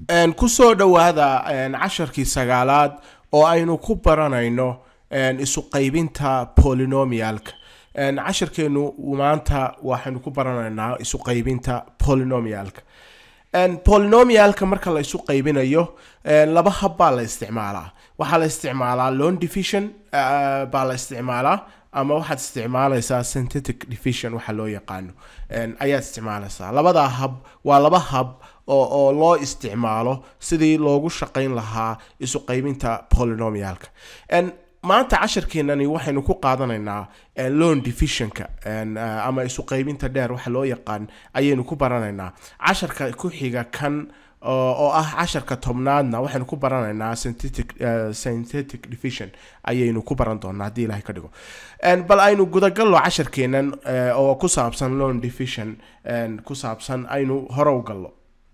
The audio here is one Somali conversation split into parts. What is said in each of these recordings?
kusoo dhowaada casharkii sagaalaad oo aynu ku baranayno isu qaybinta polynomialka casharkeenu maanta waxaynu ku baranaynaa isu qaybinta polynomialka polynomialka marka la isu qaybinayo laba hab baa la isticmaalaa waxaa la isticmaalaa lon division baa la isticmaalaa ama waxaad isticmaalaysaa synthetic division waxa loo yaqaano ayaad isticmaalaysaa labadaa hab waa laba hab oo oo loo isticmaalo sidii loogu shaqayn lahaa isu qaybinta polynomialka maanta casharkeenani waxaynu ku qaadanaynaa lon divisionka ama isu qaybinta dheer waxa loo yaqaan ayaynu ku baranaynaa casharka ku xiga kan oo ah casharka tobnaadna waxaynu ku baranaynaa synthetic synthetic division ayaynu ku baran doonaa haddii ilahay ka dhigo bal aynu gudagallo casharkeenan oo ku saabsan lon division ku saabsan aynu hore u gallo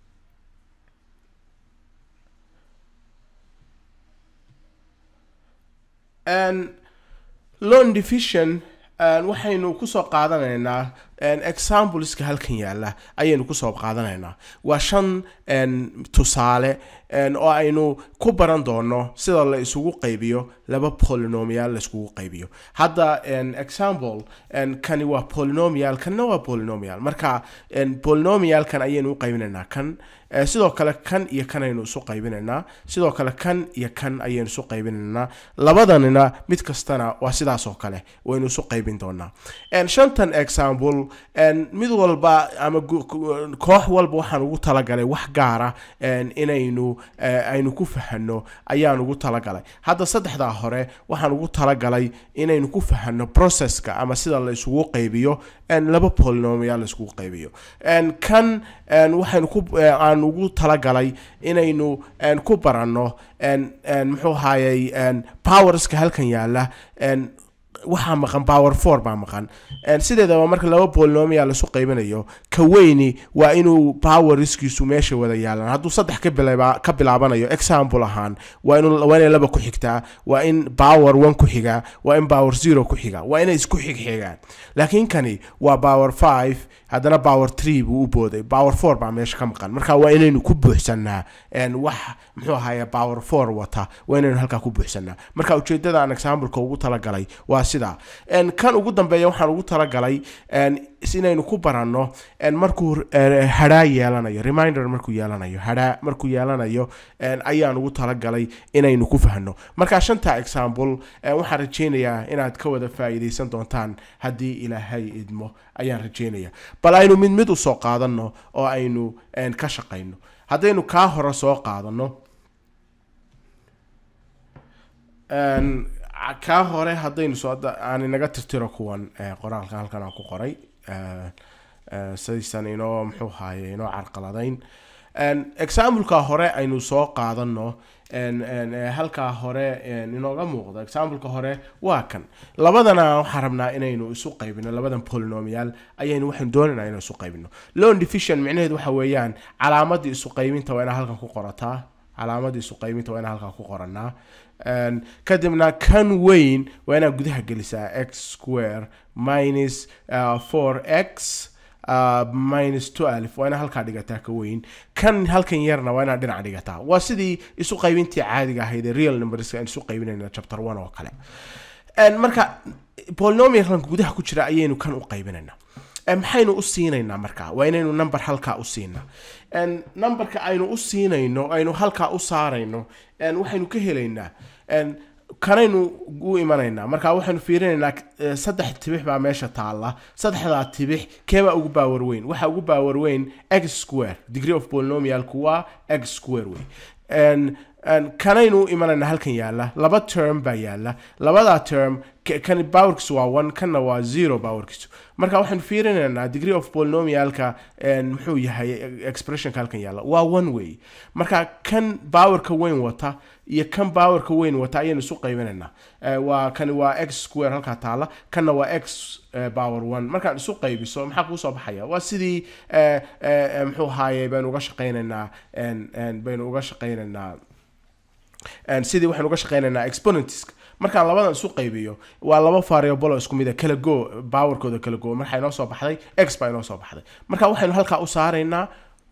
lon division waxaynu kusoo qaadanaynaa exampleska halkan yaala ayaynu kusoo qaadanaynaa waa shan tusaale oo aynu ku baran doono sida la isugu qaybiyo laba polynomial la iskugu qaybiyo hadda example kani waa polynomial kanna waa polynomial marka polynomialkan ayaynu u qaybinaynaa kan sidoo kale kan iyo kan aynu isu qaybinaynaa sidoo kale kan iyo kan ayaynu isu qaybinaynaa labadanina mid kastana waa sidaas oo kale waynu isu qaybin doonaa shantan example mid walba ama koox walba waxaan ugu talagalay wax gaara inaynu aynu ku fahano ayaan ugu talagalay hadda saddexdaa hore waxaan ugu talagalay inaynu ku fahano processka ama sida la isugu qaybiyo laba polynomial la isugu qaybiyo kan waxaynu ku aan ugu talagalay inaynu ku baranno muxuu ahayey powerska halkan yaala waxaa maqan power four baa maqan sideedaba marka laba polynomial lasu qaybinayo ka weyni waa inuu powerskiisu meesha wada yaalaan hadduu saddex ka bilaabanayo example ahaan waa waa inay laba ku xigtaa waa in power one ku xigaa waa in power zero ku xigaa waa inay isku xigxigaan laakiin kani waa power five haddana power tree buu u booday power four baa meesha ka maqan marka waa inaynu ku buuxsanaa wax muxuu ahaye power four wata waa inaynu halkaa ku buuxsanaa marka ujeedada aan exampleka ugu talagalay waa sidaa kan ugu dambeeya waxaan ugu talagalay inaynu ku baranno markuu hadhaa yeelanayo reminder markuu yeelanayo hadhaa markuu yeelanayo ayaan ugu talagalay inaynu ku fahno marka shanta example waxaan rajeynayaa inaad ka wada faa'iidaysan doontaan haddii ilaahay idmo ayaan rajeynaya bal aynu mid mid usoo qaadano oo aynu ka shaqayno haddaynu kaa hore soo qaadano kaa hore haddaynu soo aan inaga tirtiro kuwan qoraalka halkan aan ku qoray sidaysan inoo muxuu haaye inoo carqaladayn exampleka hore aynu soo qaadano halkaa hore inooga muuqdo exampleka hore waa kan labadana waxaan rabnaa inaynu isu qaybino labadan polynomial ayaynu waxaynu doonaynaa inaynu isu qaybino lon division micnaheedu waxa weeyaan calaamadii isu qaybinta waa inaa halkan ku qorataa calaamadii isu qaybinta waa inaa halkan ku qoranaa kadibna kan weyn waa inaad gudaha gelisaa x square minus four x minus twelve waa inaa halkaa dhigataa ka weyn kan halkan yarna waa inaad dhinac dhigataa waa sidii isu qaybintii caadiga ahayd ee real numberska aan isu qaybinayna chapter one oo kale marka polynomialkan gudaha ku jira ayaynu kan u qaybinaynaa maxaynu u siinaynaa marka waa inaynu number halkaa u siinaa numberka aynu u siinayno aynu halkaa u saarayno waxaynu ka helaynaa kanaynu u imanaynaa marka waxaynu fiirinaynaa saddex tibix baa meesha taalla saddexdaa tibix keebaa ugu baawar weyn waxaa ugu baawar weyn x square degree of polynomialku waa x square wey kanaynu u imanaynaa halkan yaala laba term baa yaala labadaa term kan powerkiisu waa one kanna waa zero powerkiisu marka waxaynu fiirinaynaa degree of polynomialka muxuu yahay expressionka halkan yaala waa one way marka kan powerka weyn wata iyo kan powerka weyn wata ayaynu isu qaybinaynaa waa kani waa x square halkaa taala kanna waa x power one markaan isu qaybiso maxaa kuu soo baxaya waa sidii muxuu ahaaye baynu uga shaqaynaynaa baynu uga shaqaynaynaa sidii waxaynu uga shaqaynaynaa exponentska markaan labadan isu qaybiyo waa laba variable oo isku mid a kala go powerkooda kala go marxa inoo soo baxday x baa inoo soo baxday marka waxaynu halkaa u saaraynaa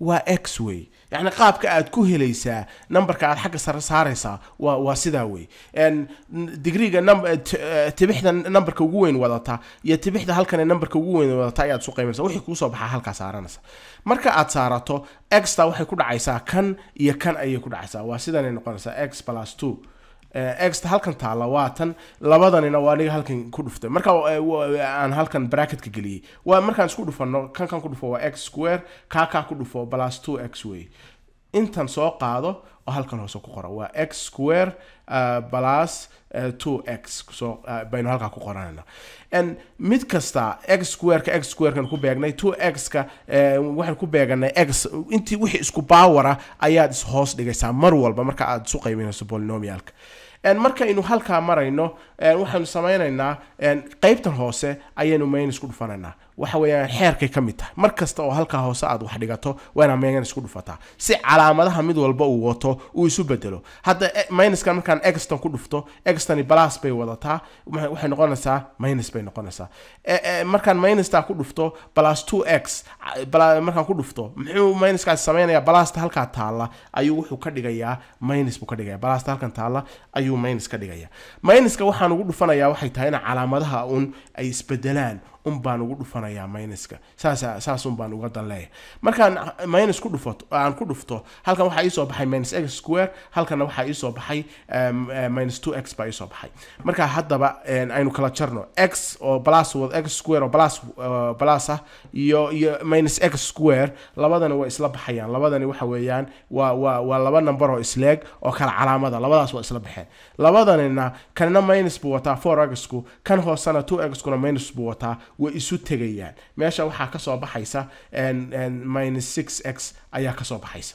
waa x wey yacni qaabka aad ku helaysaa numberka aad xagga sare saaraysaa waa waa sidaa wey En, n- digriga num- eh, t- eh, tibixda numberka ugu weyn wadata iyo tibixda halkan ee numberka ugu weyn wadata ayaad isu qaybanaysa wixii kuusoo baxaa halkaa saaranaysa marka aad saarato exta waxay ku dhacaysaa kan iyo kan ayay ku dhacaysaa waa sidanay noqonaysaa x plus two exta halkan taalla waa tan labadanina waa aniga halkan ku dhuftay marka eh, wa- aan halkan bracketka geliyey waa markaan isku dhufano kan kan ku dhufo waa x square kaa kaa ku dhufo plus two x way intan soo qaado oo halkan hoose ku qora waa x square uh, plus uh, 2x soo uh, baynu halkaa ku qoranayna n mid kasta x squareka x squarekan ku beegnay 2x-ka uh, waxaan ku beeganay x intii wixii isku baawara ayaad is hoos dhigaysaa mar walba marka aad isu qaybinayso polynomialka En markaynu halkaa marayno en waxaanu samaynaynaa en qaybtan hoose ayaynu minus ku dhufanaynaa waxa weeyaan xeerkay ka mid tahay mar kasta oo halkaa hoose aad wax dhigato waa inaad minus ku dhufataa si calaamadaha mid walba uu wato uu isu bedelo hadda eh, minuskan markaan exton ku dhufto extani plus bay wadataa waxay waxay noqonaysaa minus bay noqonaysaa Eh, eh, markaan minustaa ku dhufto plus 2x ah, bala- markaan ku dhufto muxuu minuskaasi samaynayaa balasta halkaa taalla ayuu wuxuu ka dhigayaa minus buu ka dhigaya balasta halkan taalla ayuu minus ka dhigaya minuska waxaan ugu dhufanayaa waxay tahay in calaamadaha un ay isbedelaan un baan ugu dhufanayaa minuska saas saas un baan uga dan leeyahay markaan minus ku dhufato aan ku dhufto halkan waxaa iisoo baxay minus x square halkanna waxaa iisoo baxay um, uh, minus 2x baa iisoo baxay marka haddaba en, aynu kala jarno x oo plus wad x square oo plus uh, plus ah iyo iyo minus x square labadani waa isla baxayaan labadani waxa weeyaan waa waa waa laba number oo isleeg oo kala calaamada labadaas waa isla baxeen labadanina kanina minus buu wataa 4x-ku kan hoosena 2x-kuna minus buu wataa way isu tegayaan meesha waxaa kasoo baxaysa en- en minus 6x ayaa kasoo baxaysa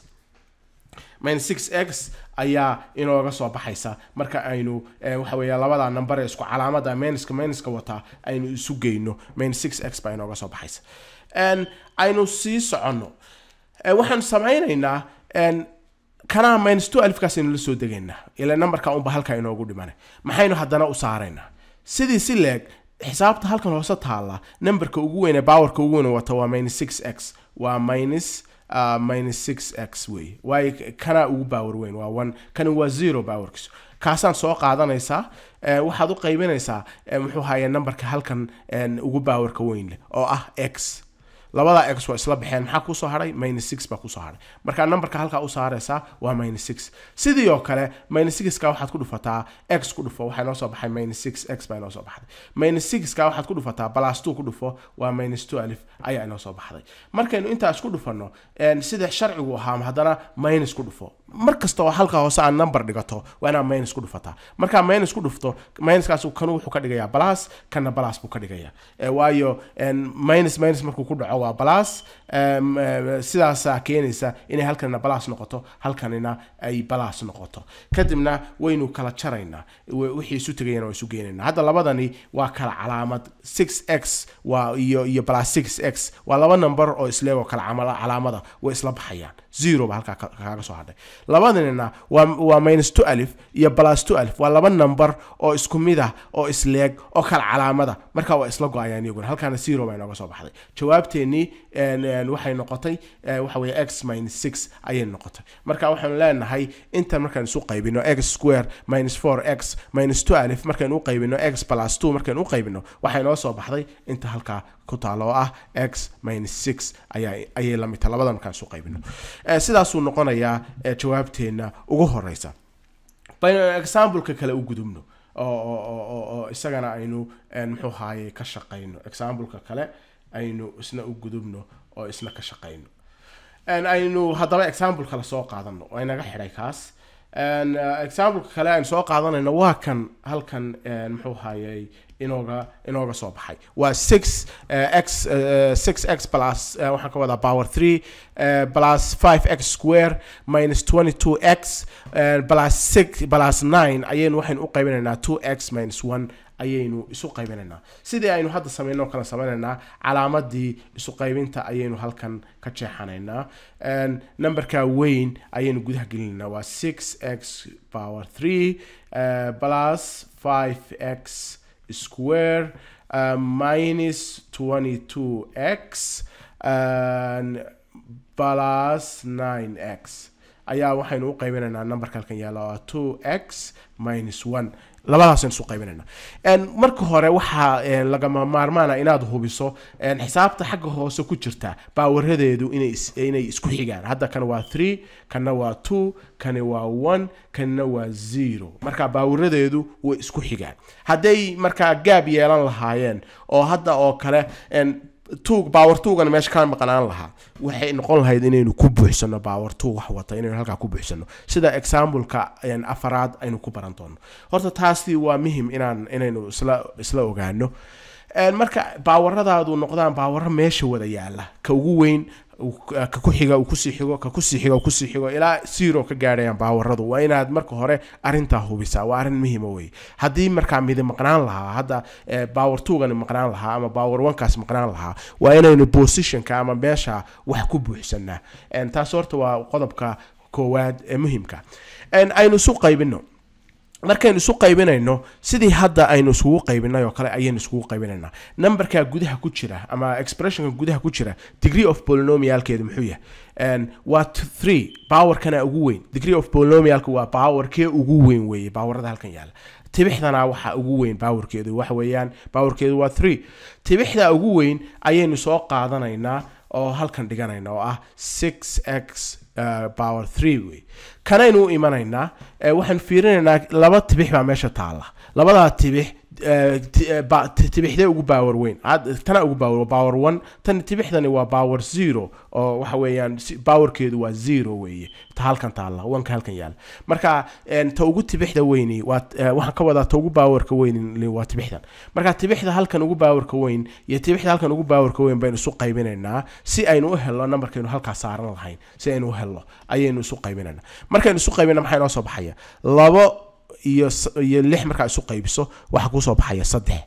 minus 6x ayaa inooga soo baxaysa marka aynu eh, waxa weeya labada number ee isku calaamada minuska minuska wataa aynu isu geyno minus 6x baa inooga soo baxaysa En, aynu sii soconno Eh, waxaan samaynaynaa en, kanaa minus 2 alifkaas aynu la soo degaynaa ila numberka unba halkaa inoogu dhimana maxaynu haddana u saaraynaa sidii si leeg xisaabta halkan hoose taalla numberka ugu weyn ee powerka ugu weyn wata waa minus 6x waa minus uh, minus 6x wey waayo kana ugu power weyn waa one kani waa zero powerkiisu kaasaan soo qaadanaysaa eh, waxaad u qaybinaysaa eh, muxuu haya numberka halkan en, ugu powerka weyn leh oo ah x labada x waa isla baxeen maxaa kusoo haray minus six baa kusoo haray marka numberka halkaa u saaraysaa waa minus six sidii oo kale minus sixka waxaad ku dhufataa x ku dhufo waxaa inoo soo baxay minus six x baa inoo soo baxday minus sixka waxaad ku dhufataa plus two ku dhufo waa minus two alif ayaa inoo soo baxday markaynu intaa isku dhufano en, sida sharcigu ahaa haddana minus ku dhufo mar kasta oo halka hoose aad number dhigato waa inaad minus ku dhufataa markaa minus ku dhufto minuskaas kanu wuxuu ka dhigayaa plus kana plus buu ka dhigayaa Eh, waayo en, minus minus markuu ku dhaco waa plus em, eh, sidaasaa keenaysa inay halkanina plus noqoto halkanina ay plus noqoto kadibna waynu kala jaraynaa w- wixii isu tegayana waa isu geenaynaa hadda labadani waa kala calaamad 6x waa iyo iyo plus 6x waa laba number oo isleeg oo kala camala- calaamada way isla baxayaan zero ba halkaa ka- kaaga soo hadhay labadanina waa waa minus 2 alif iyo plus 2 alif waa laba number oo isku mid ah oo isleeg oo kala calaamada marka waa isla go-ayaan iyaguna halkaana zero baa inooga soo baxday jawaabteennii en- en waxay noqotay eh, waxa weeye x minus 6 ayay noqotay marka waxaanu leenahay intan markaan isu qaybino x square minus 4x minus 2 alif markaynu u qaybino x plus 2 markaynu u qaybino waxay noo soo baxday inta halkaa ku taalo oo ah x minus 6 ayaa ayay la mid tahay labada markaan isu qaybino Eh, sidaasuu noqonayaa eh, jawaabteenna ugu horeysa baynu exampleka kale u gudubno oo oo oo oo oo isagana aynu en, muxuu haaye ka shaqayno exampleka kale aynu isna u gudubno oo isna ka shaqayno En, aynu haddaba example kale soo qaadano waa inaga xidhay kaas En, uh, exampleka kale aynu soo qaadanayno waa kan halkan en, muxuu hayay inooga inooga soo baxay waa six uh, x uh, six x plus uh, waxaan ka wadaa power three uh, plus five x square minus twenty two x uh, plus six plus nine ayaynu waxaynu u qaybinaynaa two x minus one ayaynu isu qaybinaynaa sidii aynu hadda sameynoo kale sameynaynaa calaamadii isu qaybinta ayaynu halkan ka jeexanaynaa En, numberka weyn ayaynu gudaha gelinaynaa waa six x power three uh, plus five x square uh, minus 22x and plus 9x ayaa waxaynu u qaybinaynaa numberka halkan yaalla oo 2x minus 1 labadaasaynu isu qaybinaynaa marka hore waxaa lagama maarmaana inaad hubiso xisaabta xagga hoose ku jirta baawaradeedu inay isku xigaan hadda kan waa 3 kanna waa 2 kani waa 1 kanna waa 0 marka baawaradeedu way isku xigaan hadday markaa gaab yeelan lahaayeen oo hadda oo kale tuug baawar tuugana meesha ka maqnaan lahaa waxay noqon lahayd inaynu ku buuxsano baawar tuug wax wata inaynu halkaa ku buuxsano sida exampleka afaraad aynu ku baran doono horta taasi waa muhim inaan inaynu isla isla ogaano marka baawaradaadu noqdaan baawaro meesha wada yaala ka ugu weyn ka ku xiga uu kusii xigo ka kusii xiga uu kusii xigo ilaa zero ka gaadhayaan baawaradu waa inaad marka hore arrintaa hubisaa waa arrin muhiima wey haddii markaa midi maqnaan lahaa hadda baawer tugani maqnaan lahaa ama baawer onekaas maqnaan lahaa waa inaynu positionka ama meesha wax ku buuxsanaa taas horta waa qodobka koowaad ee muhimka aynu isu qaybino markaynu isu qaybinayno sidii hadda aynu isugu qaybinay oo kale ayaynu isugu qaybinaynaa numberka gudaha ku jira ama expressionka gudaha ku jira degree of polynomialkeedu muxuu yahay waa three powerkana ugu weyn degree of polynomialka waa powerkee ugu weyn weeye powerada halkan yaala tibixdana waxa ugu weyn powerkeedu waxa weeyaan powerkeedu waa three tibixda ugu weyn ayaynu soo qaadanaynaa oo halkan dhiganayna oo ah six x power three wey kanaynu u imanaynaa waxaan fiirinaynaa laba tibix baa meesha taalla labadaa tibix tibixdee ugu baawer weyn tana ugu baawer baawer one tan tibixdani waa baawer zero oo waxa weeyaan baawerkeedu waa zero weeye ta halkan taalla wanka halkan yaala marka ta ugu tibixda weyni waa waxaan ka wadaa ta ugu baawerka weyn waa tibixdan marka tibixda halkan ugu baawerka weyn iyo tibixda halkan ugu baawerka weyn baynu isu qaybinaynaa si aynu u helno numberkaynu halkaa saaran lahayn si aynu u helno ayaynu isu qaybinaynaa markaynu isu qaybina maxaa inoo soo baxaya labo iyo iyo lix markaa isu qaybiso waxaa kuusoo baxaya saddex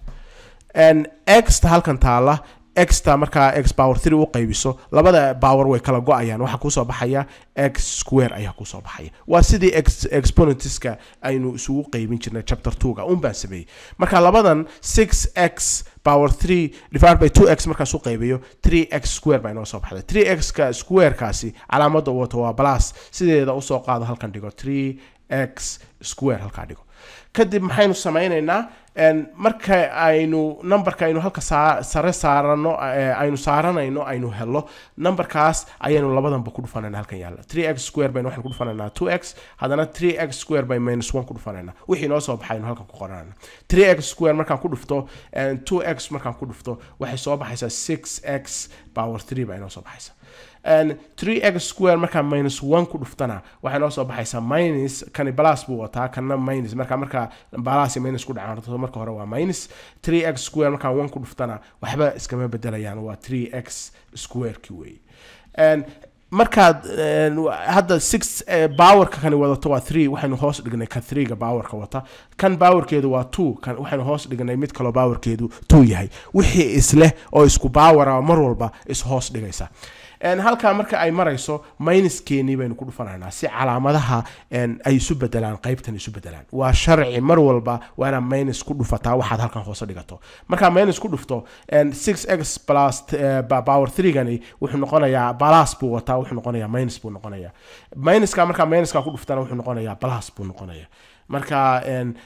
exta halkan taala exta markaa x power three u qaybiso labada power way kala go-ayaan waxaa kuusoo baxaya x square ayaa kuusoo baxaya waa sidii x exponentska aynu isugu qaybin jirnay chapter two-ga un baan sameeyey marka labadan six x power three divided by two x markaas u qaybiyo three x square baa inoo soo baxday three x ka squarekaasi calaamadda wato waa plus sideeda usoo qaado halkan dhigo three x square halkaa dhigo kadib maxaynu samaynaynaa marka aynu numberka aynu halka sare saarano aynu saaranayno aynu helo numberkaas ayaynu labadanba ku dhufanayna halkan yaalla three x square baynu waxaan ku dhufanaynaa two x haddana three x square by minus one ku dhufanayna wixii noo soo baxay aynu halkan ku qoranayna three x square markaan ku dhufto two x markaan ku dhufto waxay soo baxaysaa six x power three baa inoo soo baxaysa three x square markaa minus one ku dhuftana waxay noo soo baxaysaa minus kani balas buu wataa kana minus marka markaa balas minus ku dhacaan marka hore waa minus three x square markaa one ku dhuftana waxba iskama bedelayaan waa three x squareki wey markaad hadda six powerka kani wadato waa three waxaynu hoos dhignay ka threega powerka wata kan powerkeedu waa two kan waxaynu hoos dhignay mid kaloo powerkeedu two yahay wixii isleh oo isku power mar walba is hoos dhigaysa halkaa marka ay marayso minuskeenii baynu ku dhufanaynaa si calaamadaha ay isu bedelaan qaybtan isu bedelaan waa sharci mar walba waa inaad minus ku dhufataa waxaad halkan hoose dhigato markaa minus ku dhufto six x plus power threegani wuxuu noqonayaa balas buu wataa wuxuu noqonayaa minus buu noqonayaa minuska markaa minuska ku dhuftana wuxuu noqonayaa balas buu noqonayaa marka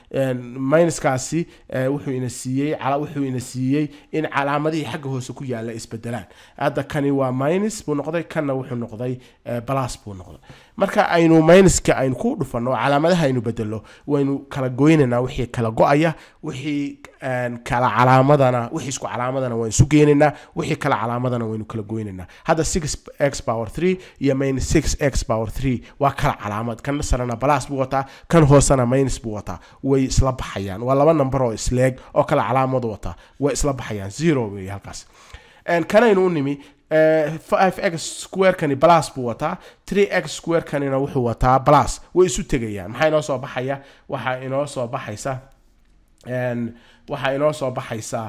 minuskaasi wuxuu ina siiyey wuxuu ina siiyey in calaamadihii xagga hoose ku yaala isbedelaan hadda kani waa minus buu noqday kanna wuxuu noqday balas buu noqday marka aynu minuska aynu ku dhufano calaamadaha aynu bedelo waynu kala goynaynaa wixii kala go-aya wixii kala calaamadana wixii isku calaamadana waynu isu geenaynaa wixii kala calaamadana waynu kala goynaynaa hadda six x power three iyo minus six x power three waa kala calaamad kan sarena balas buu wataa kan hoosena minus buu wataa way isla baxayaan waa laba number oo isleeg oo kala calaamad wataa way isla baxayaan zero wey halkaas kanaynu u nimi 5x squarekani plus buu wataa 3x squarekanina wuxuu wataa plus way isu tegayaan maxaa inoo soo baxaya waxaa inoo soo baxaysa waxaa inoo soo baxaysa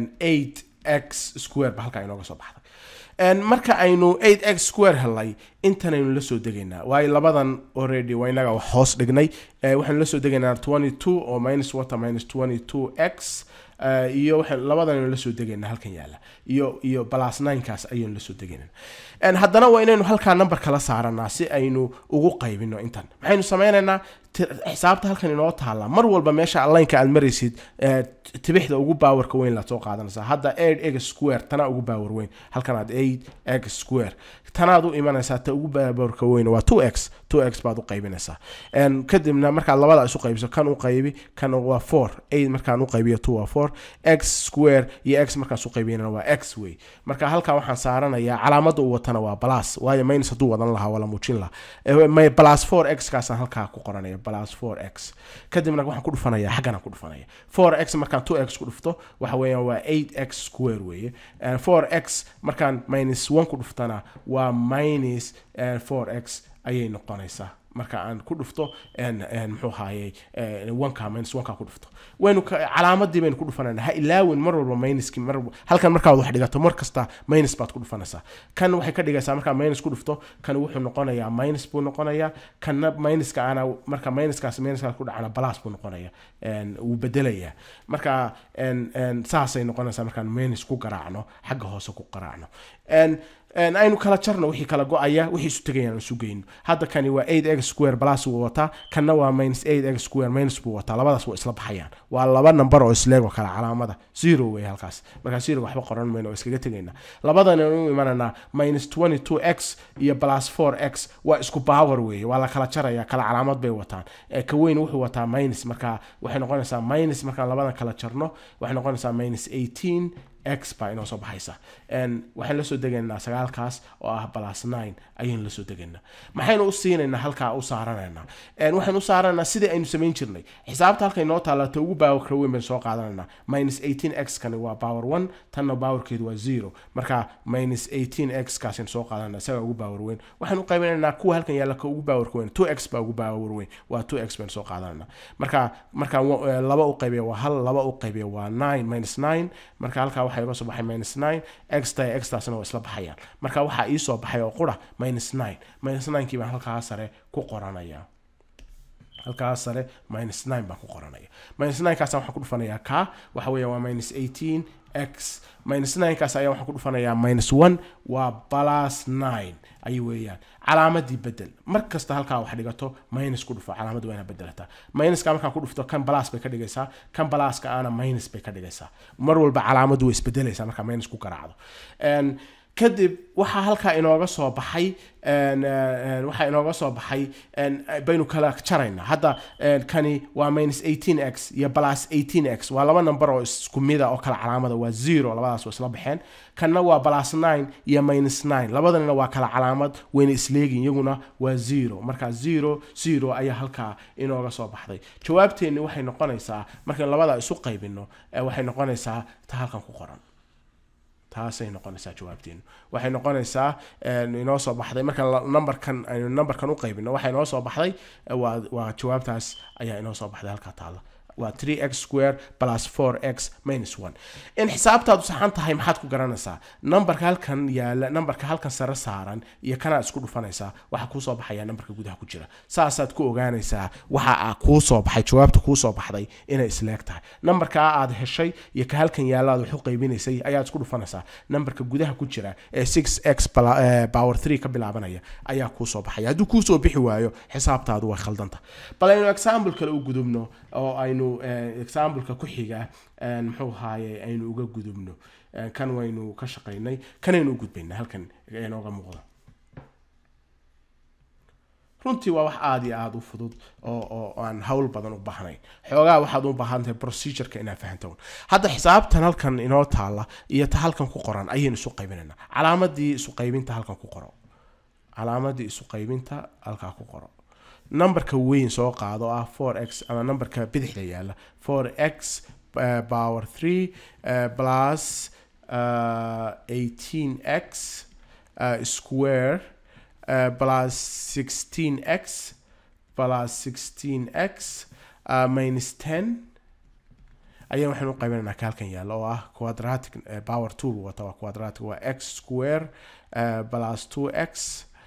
8x square ba halkaa inooga soo baxday marka aynu 8x square helay intanaynu la soo degaynaa waayo labadan already waa inaga wax hoos dhignay waxaynu la soo degaynaa 22 oo minus wata minus 22x eh, iyo waxaan labadan la soo degaynaa halkan yaala iyo iyo plus ninekaas ayaynu la soo degaynaa En haddana waa inaynu halkaa number kala saaranaa si aynu ugu qaybino intan maxaynu sameynaynaa ti- xisaabta halkan inoo taala mar walba meesha lineka aad maraysid eh, t- tibixda ugu baawarka weyn laad soo qaadanaysaa hadda 8 x square tana ugu baawar weyn halkan aad 8 x square tanaad u imanaysaa ta ugu baawarka weyn waa 2x 2x baad u qaybinaysaa En kadibna markaad labada isu qaybiso kan u qaybi kan waa 4 8 markaan u qaybiyo 2 waa 4 x square iyo x markaan isu qaybiyana waa x wey marka halkaa waxaan saaranayaa calaamada uu watana waa plus waayo minus hadduu wadan lahaa waa la muujin lahaa Eh, may- plus 4 x kaasaan halkaa ku qoranaya plus 4 x kadibna waxaan ku dhufanaya xaggana ku dhufanaya 4 x markaan 2 x ku dhufto waxa weeyaan waa 8 x square weeye Eh, 4 x markaan minus 1 ku dhuftana waa minus eh, 4 x ayay noqonaysaa marka aan ku dhufto en- en muxuu ahaayey eh, wanka minus wanka ku dhufto waynu ka- calaamadii baynu ku dhufanayna ha ilaawin mar walba minuski mar halkan markaad wax dhigato mar kasta minus baad ku dhufanaysaa kan waxay ka dhigaysaa markaa minus ku dhufto kan wuxuu noqonayaa minus buu noqonayaa kanna minuska ana marka minuskaas minuskaas ku dhacana plus buu noqonaya En, wuu bedelayaa marka en- en, saasay noqonaysaa markaan minus ku garaacno xagga hoose ku garaacno En- en, aynu kala jarno wixii kala go-aya wixii isu tegayaan aan isu geyno hadda kani waa 8 x square plus wuu wataa kanna waa minus 8 x square minus buu wataa labadaas waa isla baxayaan waa laba number oo isleego kala calaamada zero wey halkaas markaa zero waxba qoran mayno oo iskaga tegaynaa labadan u imananaa minus 22 x iyo plus 4 x waa isku power weeye waa la kala jaraya kala calaamad bay wataan Eh, ka weyn wuxuu wataa minus marka waxay noqonaysaa minus markaan labadan kala jarno waxay noqonaysaa minus 18 x baa inoo soo baxaysa En, waxaan la soo degaynaa sagaalkaas oo ah plus 9 ayaynu la soo degaynaa maxaynu u siinaynaa halkaa u saaranaynaa En, waxaan u saaranaynaa sidii aynu samayn jirnay xisaabta halka inoo taala ta ugu baawarka weyn baynu soo qaadanaynaa minus 18 x kani waa power 1 tanna baawarkeedu waa 0 marka minus 18 x kaasaynu soo qaadanaa isagaa ugu baawar weyn waxaan u qaybinaynaa kuwa halkan yaalla ka ugu baawarka weyn 2 x baa ugu baawar weyn waa 2 x baynu soo qaadanaa marka marka wa- eh, laba u qaybiya waa hal laba u qaybiya waa 9 minus 9 marka halkaa waxaa iga soo baxay minus 9 x ta x taasna waa isla baxayaan marka waxaa ii soo baxay oo qura minus 9 minus 9 kii baan halkaa sare ku qoranaya halkaas sare minus 9 baan ku qoranaya minus 9 kaas waxaan ku dhufanayaa ka waxa weeya waa minus 18 x minus 9 kaas ayaa waxaan ku dhufanayaa minus 1 waa plus 9 ay weeyaan calaamadii bedel mar kasta halkaa wax dhigato minus ku dhufo calaamadda waa inaad bedelataa minuska markaan ku dhufto kan plus bay ka dhigaysaa kan pluska aana minus bay ka dhigaysaa mar walba calaamaddu way isbedelaysaa markaa minus ku garaacdo En, kadib waxaa halkaa inooga soo baxay en, en, waxaa inooga soo baxay en, baynu kala jaraynaa hadda en, kani waa minus 18 x iyo plus 18 x waa laba number oo isku mida oo kala calaamada waa zero labadaas waa isla baxeen kanna waa plus 9 iyo minus 9 labadanina waa kala calaamad wayna isleegin iyaguna waa zero marka zero zero ayaa halkaa inooga soo baxday jawaabteenni waxay noqonaysaa markaan labada isu qaybino eh, waxay noqonaysaa ta halkan ku qoran taasay noqonaysaa jawaabteenu waxay noqonaysaa en, inoo soo baxday markaan la- numberkan aynu numberkan u qaybino waxay inoo soo baxday eh, waa waa jawaabtaas ayaa inoo soo baxday halkaa taalla waa 3x square plus 4x minus 1 in xisaabtaadu saxan tahay maxaad ku garanaysaa numberka halkan yaala numberka halkan sare saaran iyo kanaad isku dhufanaysaa waxaa kuu soo baxaya numberka gudaha ku jira saasaad ku ogaanaysaa waxa aa kuu soo baxay jawaabta kuu soo baxday inay isleeg tahay numberkaa aad heshay iyo ka halkan yaala aad wax u qaybinaysay ayaad isku dhufanaysaa numberka gudaha ku jira ee 6x pla- eh, power 3 ka bilaabanaya ayaa kuu soo baxaya hadduu kuu soo bixi waayo xisaabtaadu way khaldanta bal aynu example kale u gudubno oo aynu eh, exampleka ku xiga eh, muxuu ahaaye aynu uga gudubno Eh, kan waynu ka shaqaynay kanaynu u gudbaynaa halkan inooga muuqda runtii waa wax aada iyo aada u fudud oo oo oo aan hawl badan u baahnayn xoogaa waxaad u baahan tahay procedureka inaad fahanto hadda xisaabtan halkan inoo taala iyo ta halkan ku qoran ayaynu isu qaybinaynaa calaamadii isu qaybinta halkan ku qoro calaamadii isu qaybinta halkaa ku qoro numberka weyn soo qaado oo ah 4x ama numberka bidixda yaala 4x uh, power 3 uh, plus uh, 18x uh, square uh, plus 16x plus 16x uh, minus 10 ayaan waxaan u qaybinaynaa ka halkan yaalla oo ah quadratic uh, power tool wata waa quadratic waa x square uh, plus 2x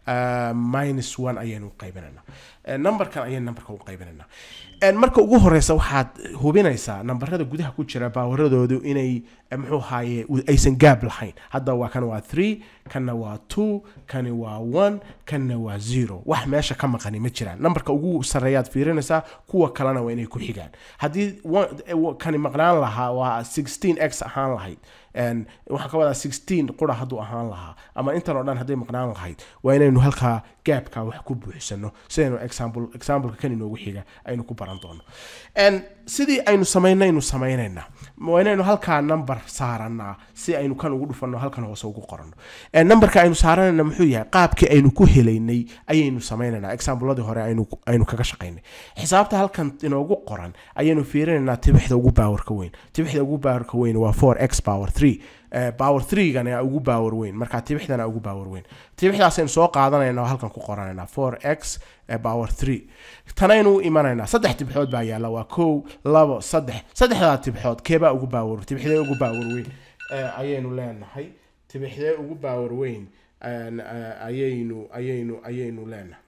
uh, minus one ayaynu qaybinaynaa Eh, numberkan ayaynu numberka u qaybinaynaa En marka ugu horeysa waxaad hubinaysaa nambarada gudaha ku jira baawaradoodu inay eh, muxuu haaye u- aysan gaab lahayn hadda waa kan waa three kanna waa two kani waa one kanna waa zero wax meesha ka maqani ma jiraan nambarka ugu sareeyaad fiirinaysaa kuwa kalena waa inay ku xigaan haddii one- eh, wa- kani maqnaan lahaa waa 16 x ahaan lahayd En waxaan ka wadaa 16 qura hadduu ahaan lahaa ama intan oo dhan hadday maqnaan lahayd waa inaynu halkaa gaabka wax ku buuxsano sidaynu example exampleka kan inoogu xiga aynu ku baran doono En sidii aynu samaynaynu samaynaynaa waa inaynu halkaa number saaranaa si aynu kan ugu dhufanno halkan hoose ugu qoranno En numberka aynu saaranayna muxuu yahay qaabkii aynu ku helaynay ayaynu samaynaynaa exampleladii hore aynu aynu kaga shaqaynay xisaabta halkan inoogu qoran ayaynu fiirinaynaa tibixda ugu baawarka weyn tibixda ugu baawarka weyn waa 4x power 3 Eh, power 3gana ugu baawer weyn marka tibixdana ugu baawer weyn tibixdaasaynu soo qaadanayna oo halkan ku qoranaynaa 4x eh, power 3 tanaynu u imanaynaa saddex tibixood baa yaalla waa kow labo saddex saddexdaa tibixood keebaa ugu baawer tibixdee ugu baawer weyn Eh, ayaynu leenahay tibixdee ugu baawer weyn En, eh, ayaynu ayaynu ayaynu leenahay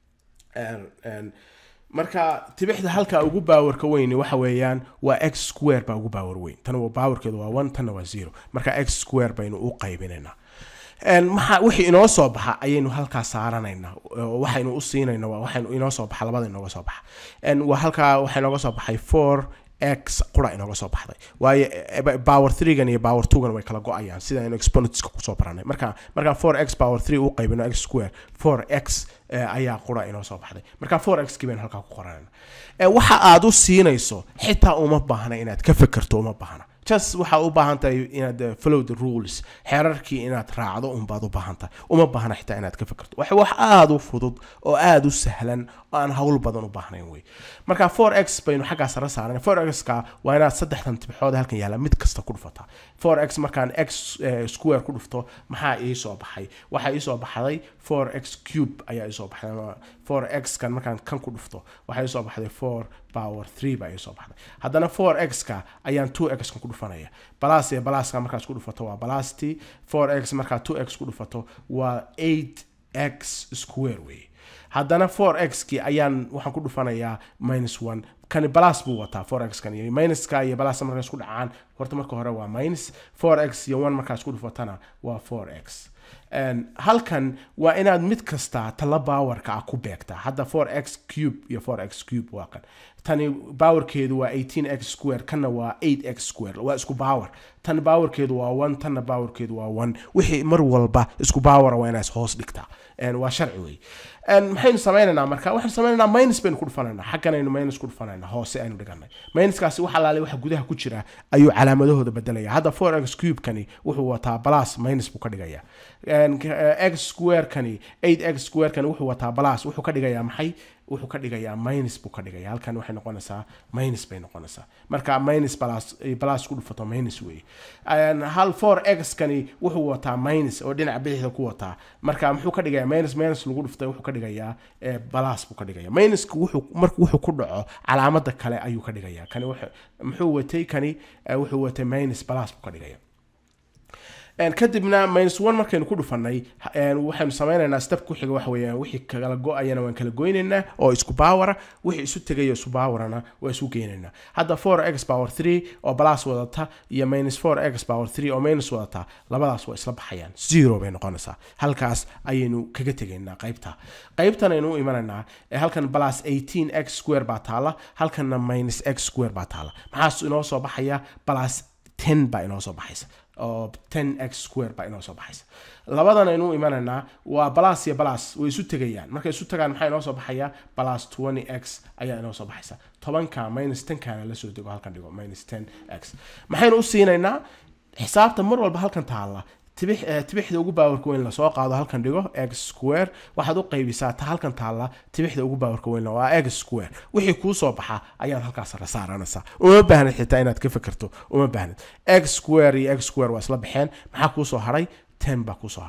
En- en, marka tibixda halka ugu baawarka weyni waxa weeyaan waa x square baa ugu baawar weyn tan waa baawarkeedu waa one tanna waa zero marka x square baynu u qaybinaynaa En, maxa wixii inoo soo baxa ayaynu halkaa saaranaynaa oo waxaynu u siinayna waa waxaynu inoo soo baxa labada inooga soo baxa En, waa halkaa waxaa inooga soo baxay four x qura inooga soo baxday waayo eh, power 3gan iyo power 2gan way kala go-ayaan sida aynu exponentska kusoo baranay marka markaan 4x power 3 u qaybino x square 4x eh, ayaa qura inoo soo baxday marka 4x kii baynu halkaa ku qoranayna Eh, waxa aad u siinayso xitaa uma baahna inaad ka fekerto uma baahna just waxaa u baahan tahay inaad eh, follow the rules xeerarkii inaad raacdo unbaad u baahan tahay uma baahna xitaa inaad ka fekerto wax wax aada u fudud oo aada u sahlan oo aan hawl badan u baahnayn wey marka 4x baynu xaggaa sare saaran 4x-ka waa inaad saddexdan tibixood halkan yaalla mid kasta ku dhufataa 4x markaan x eh, square ku dhufto maxaa ii soo baxay waxaa ii soo baxday 4x cube ayaa ii soo baxday ama 4x kan markaan kan ku dhufto waxaa ii soo baxday 4 power 3 baa ii soo baxday haddana 4x ka ayaan 2x kan ku dhufanaya balas iyo balaska markaas ku dhufato waa balasti 4x markaa 2x ku dhufato waa 8x square wey haddana 4x ki ayaan waxaan ku dhufanayaa minus 1 kani balas buu wataa 4x kan iyo minuska iyo balas markaas ku dhacaan horta marka hore waa minus 4x iyo 1 markaas ku dhufatana waa 4x En, halkan waa inaad mid kasta tala baawarka ah ku beegtaa hadda 4x cube iyo 4x cube waa kan tani baawarkeedu waa 18x square kanna waa 8x square waa isku baawar tan baawarkeedu waa 1 tanna baawarkeedu waa 1 wixii mar walba isku baawara waa inaad hoos dhigtaa En, waa sharci wey En, maxaynu sameynaynaa marka waxaynu sameynaynaa minus baynu ku dhufanaynaa xagganaynu minus ku dhufanaynaa hoose aynu dhiganay minuskaasi wax alaale waxa gudaha ku jira ayuu calaamadahooda bedelaya hadda 4x cube kani wuxuu wataa plus minus buu ka dhigaya En, k- eh, x square kani 8x square kani wuxuu wataa plus wuxuu ka dhigayaa maxay wuxuu ka dhigayaa minus buu ka dhigaya halkan waxay noqonaysaa minus bay noqonaysaa marka minus plus eh, plus ku dhufato minus wey En, hal 4x kani wuxuu wataa minus oo dhinaca bidixda ku wataa marka muxuu ka dhigayaa minus minus lagu dhuftay wuxuu ka dhigayaa eh, plus buu ka dhigaya minuska wuxuu marka wuxuu ku dhaco calaamada kale ayuu ka dhigaya kani wuxuu- muxuu watay kani eh, wuxuu watay minus plus buu ka dhigaya En, kadibna minus one markaynu ku dhufanay en, waxaynu sameynaynaa step ku xiga waxa weeyaan wixii kala go-ayana waan kala goynaynaa oo isku baawara wixii isu tegaya isku baawarana waa isu geynaynaa hadda 4x power 3 oo plus wadata iyo minus 4x power 3 oo minus wadata labadaas waa isla baxayaan zero bay noqonaysaa halkaas ayaynu kaga tegaynaa qaybta qaybtan aynu u imanaynaa ee halkan plus 18x square baa taala halkanna minus x square baa taala maxaa inoo soo baxaya plus 10 baa inoo soo baxaysa oo 10x square baa inoo soo baxaysa labadan aynu imanaynaa waa balas iyo balas way isu tegayaan markay isu tagaan maxaa inoo soo baxaya balas 20x ayaa inoo soo baxaysa tobanka minus 10kana la soo dego halkan dhigo minus 10x maxaynu u siinaynaa xisaabta mar walba halkan taalla tibix eh, tibixda ugu baawarka weyn lasoo qaado halkan dhigo x square waxaad u qaybisaa ta halkan taalla tibixda ugu baawarka weyn waa x square wixii kuu soo baxa ayaad halkaas la saaranaysaa uma baahnid xitaa inaad ka fekerto uma baahnid x square iyo x square waa isla baxeen maxaa kuu soo haray 10 baa kusoo haray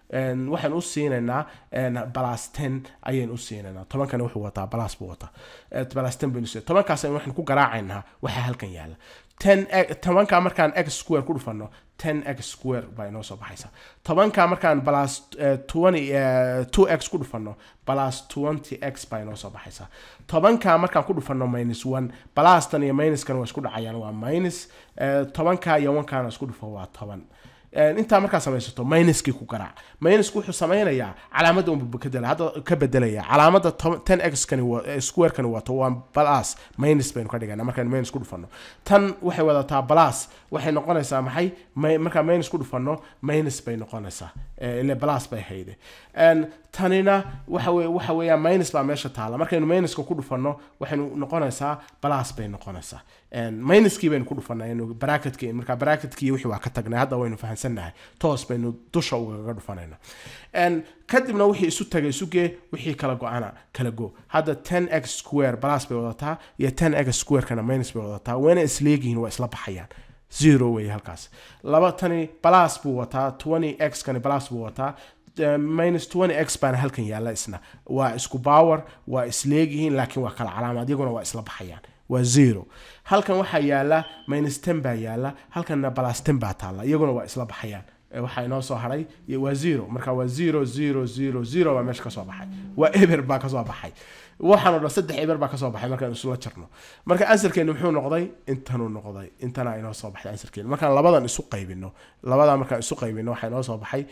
een, waxaan u siinaynaa balas ten ayaynu u siinaynaa tobankani wuxuu wataa balas buu wataa Eh, balas ten baynu siinay tobankaas waxaan ku garaacaynaa waxaa halkan yaala ten tobanka markaan x square ku dhufano ten x square baa inoo soo baxaysa tobanka markaan balas twenty two x ku dhufano balas twenty x baa inoo soo baxaysa tobanka markaan ku dhufano minus one balastan iyo minuskan waa isku dhacayaan waa minus eh, tobanka iyo onekana isku dhufo waa toban Een, intaa markaa samaysato minuskii ku garaac minusku wuxuu sameynayaa calaamadda unbu bedela hadda ka bedelaya calaamadda to- 10x kani wa- eh, square kani wato waa plus minus baynu ka dhigana markaan minus ku dhufano tan waxay wadataa plus waxay noqonaysaa maxay Mi- markaan minus ku dhufano minus bay noqonaysaa Eh, ile plus bay hayde Een, tanina waxa weye waxa weeyaan minus baa meesha taala markaynu minuska ku dhufano waxaynu noqonaysaa plus bay noqonaysaa Een, minuskii baynu ku dhufanay inu bracketkii marka bracketkii wixii waa ka tagnay hadda waynu fahansannahay toos baynu dusha ugaga dhufanayna Een, kadibna wixii isu tagay isu gee wixii kala go-ana kala go hadda 10x square plus bay wadataa iyo 10x square-kana minus bay wadataa wayna isleegihiin waa isla baxayaan zero wey halkaas laba tani plus buu wataa 20x kani plus buu wataa eh, minus 20x baana halkan yaalla isna waa isku power waa isleegyihiin laakiin waa kala calaamad iyaguna waa isla baxayaan waa zero halkan waxaa yaala minus 10 baa yaala halkanna plus 10 baa taalla iyaguna waa isla baxayaan Eh, waxaa inoo soo haray iyo waa zero marka waa zero zero zero zero baa meesha kasoo baxay waa eber baa kasoo baxay waxaan oo dhan saddex eber baa kasoo baxay markaan isula jarno marka ansarkeenu muxuu noqday intanuu noqday intana inoo soo baxday ansarkeenu markaan labadan isu qaybino labadan markaan isu qaybino waxaa inoo soo baxay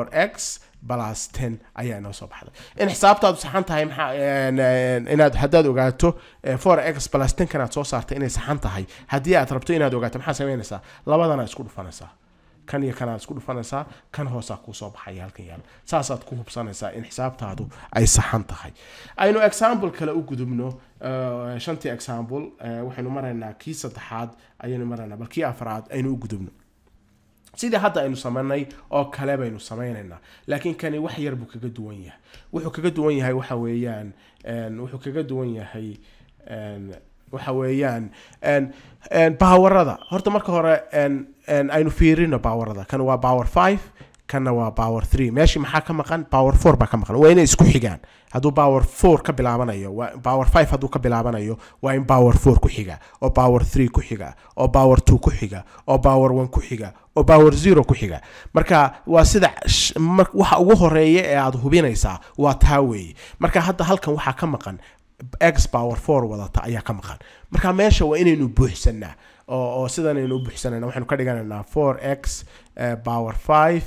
4x plus 10 ayaa inoo soo baxday in xisaabtaadu saxan tahay maxaa een, een, inaad haddaad ogaato eh, 4x plus 10 kanaad soo saartay inay saxan tahay haddii aad rabto inaad ogaato maxaa samaynaysaa labadana isku dhufanaysaa kan iyo kanaad isku dhufanaysaa kan hoosaa kuu soo baxaya halkan yaal saasaad ku hubsanaysaa in xisaabtaadu ay saxan tahay aynu example kale u gudubno eh, shantii example eh, waxaynu maraynaa kii saddexaad ayaynu maraynaa bal kii afraad aynu u gudubno sidii hadda aynu samaynay oo kale baynu samaynaynaa laakiin kani wax yar buu kaga duwan yahay wuxuu kaga duwan yahay waxa weeyaan een, wuxuu kaga duwan yahay een, waxa weeyaan een, een, baawarada horta marka hore een, een, aynu fiirino baawarada kan waa power 5 kanna waa power 3 meeshii maxaa ka maqan power 4 baa ka maqan waa inay isku xigaan hadduu power 4 ka bilaabanayo waa power 5 hadduu ka bilaabanayo waa in power 4 ku xiga oo power 3 ku xiga oo power 2 ku xiga oo power 1 ku xiga oo power 0 ku xiga marka waa sida sh- mar- waxa ugu horeeya ee aad hubinaysaa waa taa weeye marka hadda halkan waxaa ka maqan x power 4 wadata ayaa ka maqan marka meesha waa inaynu buuxsanaa oo oo sidanaynu u buuxsanayna waxaynu ka dhiganaynaa 4x eh, power 5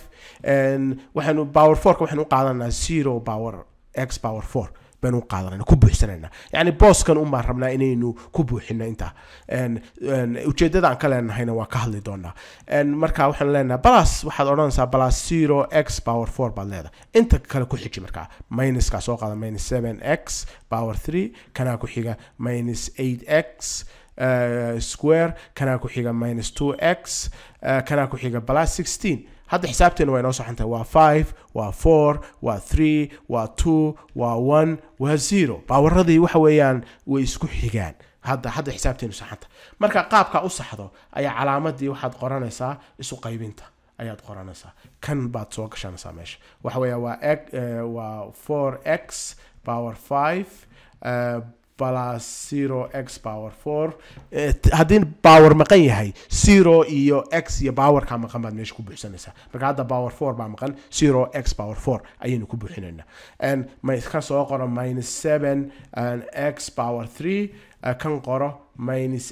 en, waxaynu power 4ka waxaynu u qaadanaa 0 power x power 4 baynu u qaadanayna ku buuxsanayna yacni booskan un baan rabnaa inaynu ku buuxino intaa En- en, ujeedada aan ka leenahayna waa ka hadli doonaa En, marka waxaan leenahay balas waxaad odhanaysaa balas 0 x power 4 baad leedahay inta kale ku xiji markaa minuska soo qaada minus 7 x power 3 kanaa ku xiga minus 8 x uh, square kanaa ku xiga minus 2 x uh, kanaa ku xiga plus 16 hadda xisaabteena waa inoo soxantahay waa 5 waa 4 waa 3 waa 2 waa 1 waa 0 baawaradii waxa weeyaan way isku xigaan hadda hadda xisaabteenu saxanta marka qaabka u saxdo ayaa calaamadii waxaad qoranaysaa isu qaybinta ayaad qoranaysaa kan baad soo gashanaysaa meesha waxa weeya waa x eh, waa 4x power 5 eh, plus 0x power 4 Eh, t- haddii power maqan yahay 0 iyo x iyo powerka maqan baad meesha ku buuxsanaysaa marka hadda power 4 baa maqan 0x power 4 ayaynu ku buuxinaynaa And ma- kan soo qoro minus 7 and x power 3 eh, kan qoro minus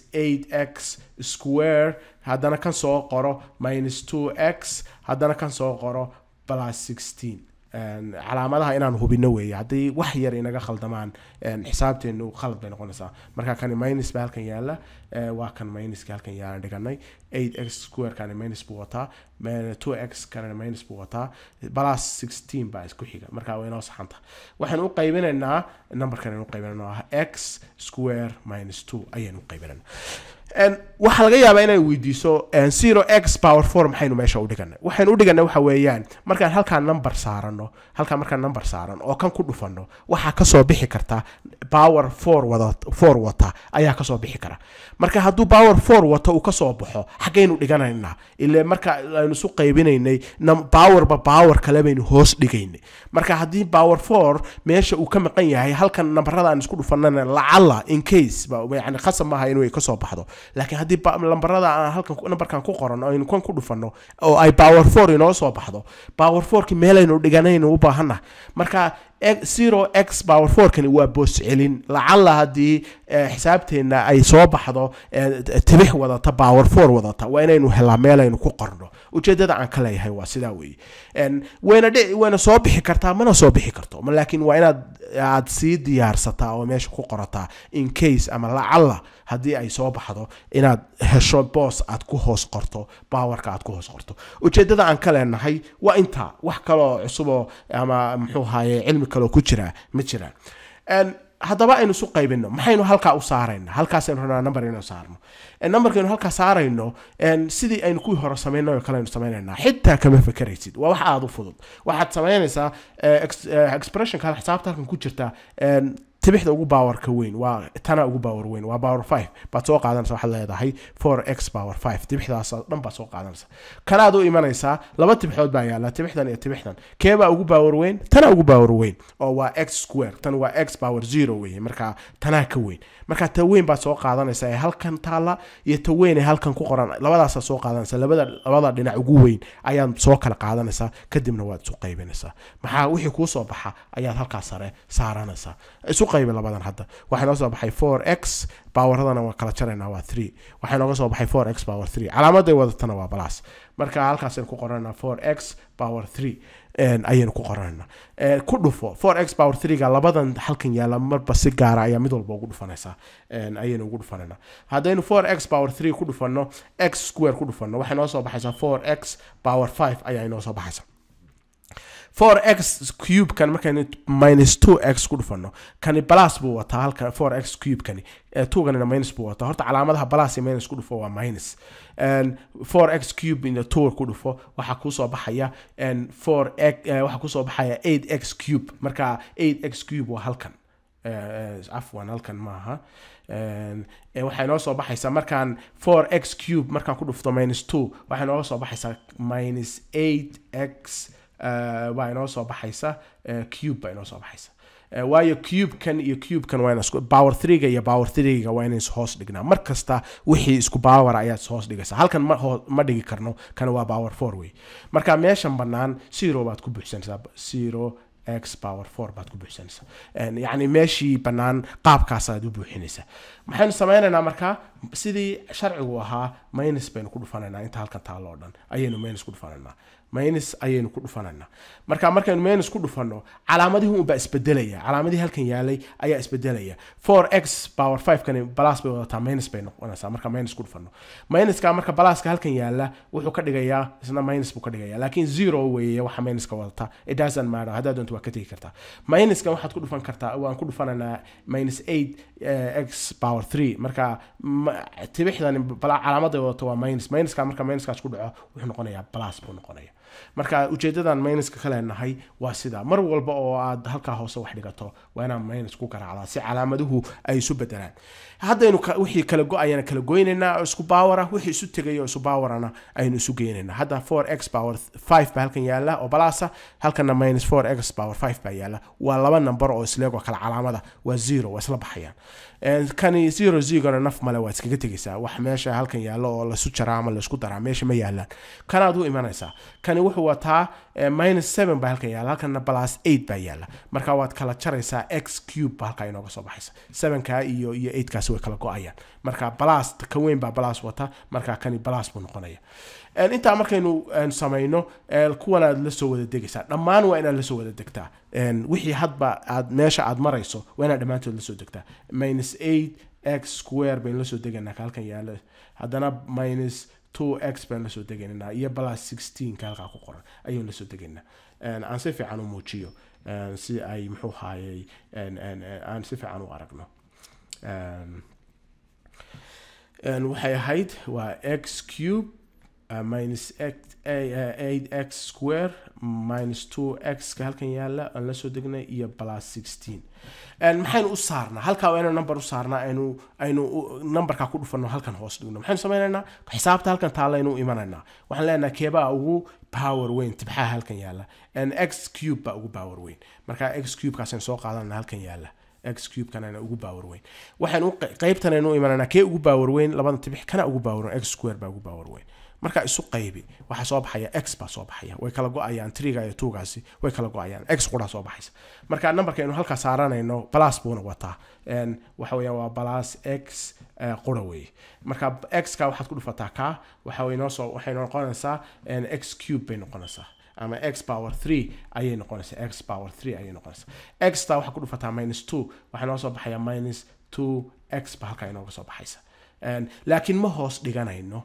8x square haddana kan soo qoro minus 2x haddana kan soo qoro plus 16 En, calaamadaha inaan hubino weeye haddii wax yar inaga khaldamaan en, xisaabteenu khalad bay noqonaysaa marka kani minus baa halkan yaala eh, waa kan minuska halkan yaalan dhiganay 8x square kani minus buu wataa me- 2x kanina minus buu wataa plus 16 baa isku xiga marka waa inoo saxanta waxaan u qaybinaynaa numberkan aynu u qaybinayna waa x square minus 2 ayaynu u qaybinaynaa En, waxaa laga yaabaa inay weydiiso en, 0x power 4 maxaynu meesha u dhiganay waxaynu u dhiganay waxa weeyaan markaan halkaan number saarano halkaan markaan number saaran oo kan ku dhufano waxaa kasoo bixi karta power four wada four wata ayaa kasoo bixi kara marka hadduu power four wato uu kasoo baxo xaggaynu dhiganaynaa ile marka aynu isu qaybinaynay powerba power kale baynu hoos dhigaynay marka haddii power four meesha uu ka maqan yahay halkan nambarada aan isku dhufanana lacala in case yani khasab maaha inuu kasoo baxdo laakiin haddii lambarada aan halkan nambarkan ku qoran aynu kan ku dhufanno oo ay power four inoo soo baxdo power fourki meelaynu dhiganaynu u baahannahay marka zero x power fourkani waa boos celin lacala haddii xisaabteenna ay soo baxdo tibix wadata power four wadata waa inaynu helaa meelaynu ku qorno ujeedada aan ka leeyahay waa sidaa weeye wayna dhi wayna soo bixi kartaa mana soo bixi karto laakiin waa inaad aad sii diyaarsataa oo meesha ku qorataa in case ama lacala haddii ay soo baxdo inaad hesho boos aad ku hoos qorto powerka aad ku hoos qorto ujeedada aan ka leenahay waa intaa wax kaloo cusuboo ama muxuu haaye cilmi kaloo ku jira ma jiraan haddaba aynu isu qaybino maxaynu halkaa u saarayna halkaasaynu rabnaa number inaynu saarno numberkaynu halkaa saarayno sidii aynu kuwii hore sameynay oo kale aynu sameynaynaa xitaa kama fekeraysid waa wax aada u fudud waxaad sameynaysaa expressionka xisaabta halkan ku jirta tibixda ugu powerka weyn waa tana ugu power weyn waa power five baad soo qaadanaysa waxaad leedahay four x power five tibixdaas dhan baad soo qaadanaysa kanaad u imanaysaa laba tibixood baa yaala tibixdan iyo tibixdan keebaa ugu power weyn tana ugu power weyn oo waa x square tan waa x power zero weye marka tanaa ka weyn marka ta weyn baad soo qaadanaysa ee halkan taala iyo ta weyn ee halkan ku qoran labadaasaa soo qaadanaysa labada labada dhinac ugu weyn ayaad soo kala qaadanaysaa kadibna waad isu qaybinaysaa maxaa wixii kuu soo baxa ayaad halkaas sare saaranaysaa isu qaybi labadan hadda waxaa noo soo baxay four x poweradana waa kala jaraynaa waa three waxaa nooga soo baxay four x power three calaamaday wadatana waa balas marka halkaasaynu ku qoranaa four x power three ayaynu ku qoranayna ku dhufo four x power threega labadan halkan yaala marba si gaara ayaa mid walba ugu dhufanaysaa ayaynu ugu dhufanayna haddaynu four x power three ku dhufano x square ku dhufano waxay noo soo baxaysaa four x power five ayaa inoo soo baxaysa four x cube kan markaynu minus two x ku dhufano kani balas buu wataa halka four x cube kani twoganina minus buu wataa horta calaamadaha balas iyo minus ku dhufo waa minus four x cube in two ku dhufo waxaa kusoo baxaya four x waxaa kusoo baxaya eight x cube marka eight x cube waa halkan afwan halkan maaha waxay noo soo baxaysaa markaan four x cube markaan ku dhufto minus two waxay nooga soo baxaysaa minus eight x baa inoo soo baxaysa cube baa inoo soo baxaysa waayo cubekan iyo cubekan waa isku power threega iyo power threega waa inay hoos dhignaa mar kasta wixii isku power ayaad hoos dhigaysa halkan ma ma dhigi karno kana waa power four way marka meeshan bannaan zero baad ku buuxsanaysaa zero x power four baad ku buuxsanaysaa yacni meeshii bannaan qaabkaasaad u buuxinaysaa maxaynu sameynaynaa markaa sidii sharcigu ahaa minus baynu ku dhufanaynaa inta halkan taalo oo dhan ayaynu minus ku dhufanaynaa minus ayaynu ku dhufanaynaa marka markaynu minus ku dhufanno calaamadihii unbaa isbedelaya calaamadihii halkan yaalay ayaa isbedelaya four x power five kani balas bay wadataa minus bay noqonaysaa marka minus ku dhufanno minuska marka balaska halkan yaala wuxuu ka dhigayaa isna minus buu ka dhigaya laakiin zero weeye waxa minuska wadata it doesn't matter haddaa doonto waa ka tegi kartaa minuskan waxaad ku dhufan kartaa waan ku dhufanaynaa minus eight x power three marka tibixdan calaamaday wadato waa minus minuska marka minuskaas ku dhaco wuxuu noqonayaa balas buu noqonaya marka ujeedadan minuska ka leenahay waa sidaa mar walba oo aad halkaa hoose wax dhigato waa inaan minus ku garaacdaa si calaamaduhu ay isu bedelaan haddaynu wixii kala go-ayana kala goynaynaa oo isku baawara wixii isu tegay oo isu baawarana aynu isu geynaynaa hadda four x power five baa halkan yaala oo balasa halkana minus four x power five baa yaala waa laba number oo isleegoo kala calaamada waa zero waa isla baxayaan kani zero zigona naf male waa iskaga tegaysaa wax meesha halkan yaalo oo lasu jaraa ama laisku daraa meesha ma yaalaan kanaad u imanaysaa kani wuxuu wataa minus seven baa halkan yaala halkana plus eight baa yaala marka waad kala jaraysaa x cube baa halkaa inooga soo baxaysa sevenka iyo iyo eightkaasi way kala go-ayaan marka balas ka weyn baa balas wata marka kani balas buu noqonaya intaa markaynu samayno kuwan aad la soo wada degaysaa dhammaan waa inaad lasoo wada degtaa wixii hadba aad meesha aad marayso waa inaad dhammaantood lasoo degtaa minus eight x square baynu lasoo degaynaa ka halkan yaala haddana minus two x baan lasoo degaynaa iyo plus sixteen ka halkaa ku qoran ayaynu lasoo degaynaa aan si fiican u muujiyo si ay muxuu haayay aan si fiican u aragno waxay ahayd waa x cube uh, minus x eight x square minus two x ka halkan yaala aan la soo degnay iyo plus sixteen maxaynu u saarnaa halkaa waa inaynu number u saarnaa aynu aynu numberkaa ku dhufano halkan hoos dhigno maxaynu sameynaynaa xisaabta halkan taalaynu u imanaynaa waxaan leenahay keebaa ugu power weyn tibxaha halkan yaala x cube baa ugu power weyn marka x cube kaasaynu soo qaadanana halkan yaala x cube kanana ugu power weyn waxaynu qaybtan aynu u imanaynaa kee ugu power weyn labada tibix kana ugu power weyn x square baa ugu power weyn marka isu qaybi waxaa soo baxaya x baa soo baxaya way kala go-ayaan triga iyo tugaasi way kala go-ayaan x quraa soo baxaysa marka numberka aynu halkaa saaranayno plus buuna wataa waxa weeyaan waa plus x qura weeye marka x ka waxaad ku dhufataa ka waxa way noo soo waxay noqonaysaa x cube bay noqonaysaa ama x power 3 ayay noqonaysaa x power 3 ayay noqonaysaa x ta waxaa ku dhufataa minus 2 waxaa noo soo baxaya minus 2 x ba halkaa inooga soo baxaysa laakiin ma hoos dhiganayno